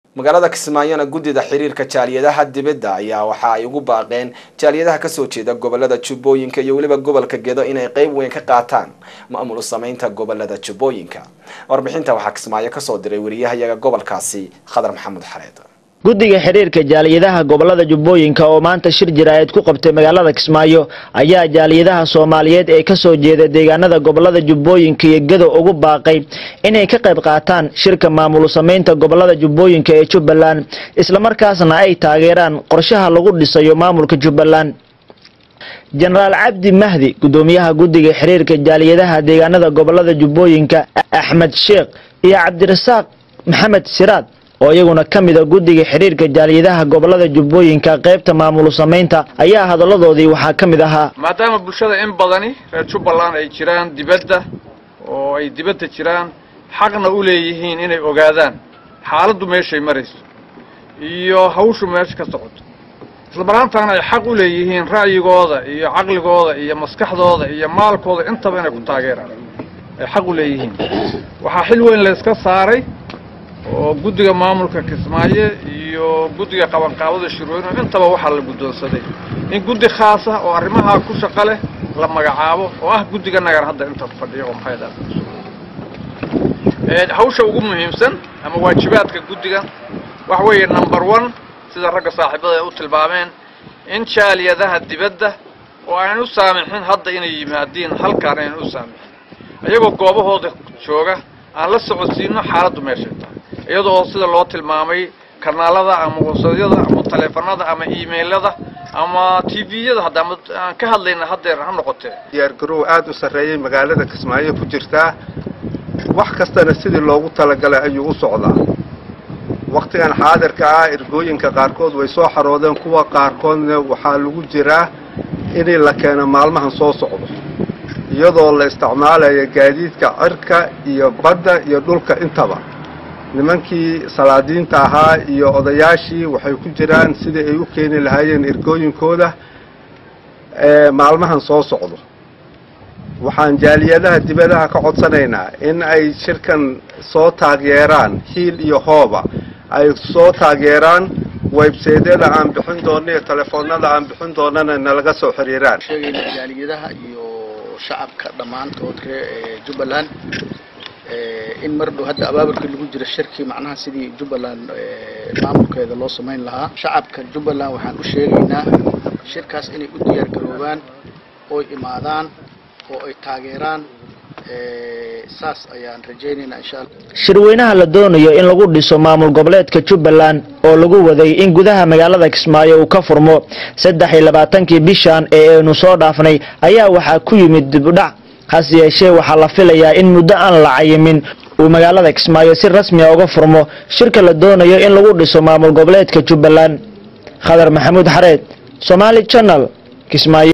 magaalada kismaayona guddida xiriirka jaaliyadaha dibadda ayaa waxa ay ugu baaqeen jaaliyadaha kasoo jeeda gobolada jubbooyinka iyo weliba gobolka gedo inay qeyb weyn ka qaataan maamul sameynta gobolada jubbooyinka warbixinta waxaa kismaayo kasoo diray wariyahayaga gobolkaasi khadar maxamuud xareed guddiga xiriirka jaaliyadaha gobolada jubbooyinka oo maanta shir jiraayad ku qabtay magaalada kismaayo ayaa jaaliyadaha soomaaliyeed ee kasoo jeeda deegaanada gobolada jubbooyinka iyo gedo ugu baaqay inay ka qayb qaataan shirka maamul sameynta gobolada jubbooyinka ee jubbaland islamarkaasna ay taageeraan qorshaha lagu dhisayo maamulka jubbaland jenaraal cabdi mahdi guddoomiyaha guddiga xiriirka jaaliyadaha deegaanada gobolada jubbooyinka axmed sheekh iyo cabdirasaaq maxamed siraad oo iyaguna ka mida guddiga xiriirka jaaliyadaha gobolada jubbooyinka qaybta maamul sameynta ayaa hadalladoodii waxaa ka mid ahaa maadaama bulshada in badani reer jubbaland ay jiraan dibadda oo ay dibadda jiraan xaqna u leeyihiin inay ogaadaan xaaladdu meeshay marayso iyo hawshu meesha ka socoto islamaraantaana ay xaq u leeyihiin ra'yigooda iyo caqligooda iyo maskaxdooda iyo maalkooda intaba inay ku taageeraan ay xaq u leeyihiin waxaa xil weyn la iska saaray oo guddiga maamulka kismaayo iyo guddiga qabanqaabada shirweyne intaba waxaa la guddoonsaday in guddi khaas ah oo arrimahaa ku shaqo leh la magacaabo oo ah guddiga nagan hadda inta fadhiya oo maxay dhaha hawsha ugu muhiimsan ama waajibaadka guddiga waxa weeye number one sida ragga saaxiibada ay u tilmaameen in jaaliyadaha dibadda oo aanan u saamixin hadda inay yimaadiin halkaan aynan u saamixin iyagoo goobahooda jooga aan la socodsiino xaaladdu meeshay tahay iyadoo sida loo tilmaamay kanaalada ama wasadyada ama taleefanada ama emailada ama t v-yada hadda ama aan ka hadlayna haddeer ha noqotee diyaargarow aada u sarreeyey magaalada kismaayo ku jirtaa wax kastana sidii loogu talagalay ayuu u socdaa wakhtigan xaadirka ah ergooyinka qaarkood way soo xaroodeen kuwa qaarkoodna waxaa lagu jiraa inay la keeno maalmahan soo socdo iyadoo la isticmaalayo gaadiidka cirka iyo badda iyo dhulka intaba nimankii salaadiinta ahaa iyo odayaashii waxay ku jiraan sidii ay u keeni lahaayeen ergooyinkooda maalmahan soo socdo waxaan jaaliyadaha dibadaha ka codsanaynaa in ay shirkan soo taageeraan hiil iyo hooba ay soo taageeraan websaydyada aan bixin doonno iyo telefoonada aan bixin doonana nalaga soo xiriiraan sheegayna jaaliyadaha iyo shacabka dhammaantood ree jubbaland in mar dhow hadda abaabulkii lagu jira shirkii macnaha sidii jubbaland maamulkeeda loo samayn lahaa shacabka jubbaland waxaan u sheegaynaa shirkaas inay u diyaar garoobaan oy imaadaan oo ay taageeraan saas ayaan rajaynaynaa insha alla shirweynaha la doonayo in lagu dhiso maamul goboleedka jubbaland oo lagu waday in gudaha magaalada kismaayo uu ka furmo saddex iyo labaatankii bishan ee aynu soo dhaafnay ayaa waxaa ku yimid dibudhac hase yeeshee waxaa la filayaa in muddo aan la cayimin uu magaalada kismaayo si rasmiya uga furmo shirka la doonayo in lagu dhiso maamul goboleedka jubbaland khadar maxamuud xareed somaali channel kismaayo